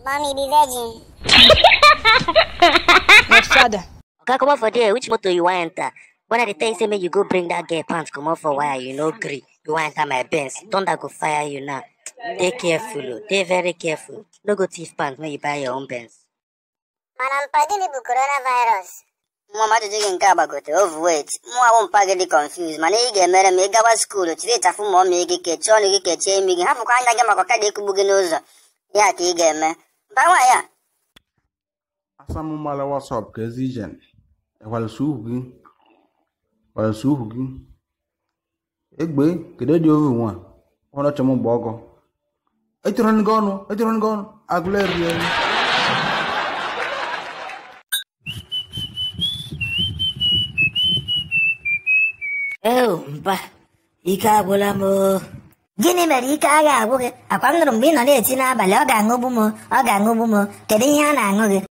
Mommy be virgin. My father. Oga, come out for there. Which motor you want enter? When I dey tell you say make you go bring that girl pants come out for wire, you no gree. You want enter my Benz. Thunder go fire you now. Dey careful, oh. Dey very careful. No go thief pants when you buy your own Benz. Mana mpadi m bụ coronavirus. nwa m ajụjụ gị nke a gbagote overweight mụ awụ mpa gị dị confused mana ị ga-emere ma ị gawa skuulu chiri ịchafụ ma ọmị gị kechie ọnụ gị kechie imi gị hapụkwa anya gị maka ọkada ekugbu gị n'ụzọ ya ka ị ga-eme mba nwaanyị a asamumala wasop ka ezi ije ịkwalịsị uhu gị kwalịsị uhu gị egbe kedu dị ovu nwa ọhụrụ ọchọ m gba ọgọ etoro gị ọnụ etoro gị ọnụ agụla eri eri Oh, mpa. Ike agwụla m. o. gịnị mere ike agha agwụ gị akwa m nụrụ mgbe ị nọ na-eti n'abalị ọ ga-aṅụgbu m ọ ga-aṅụgbu m kedu ihe a na-aṅụ gị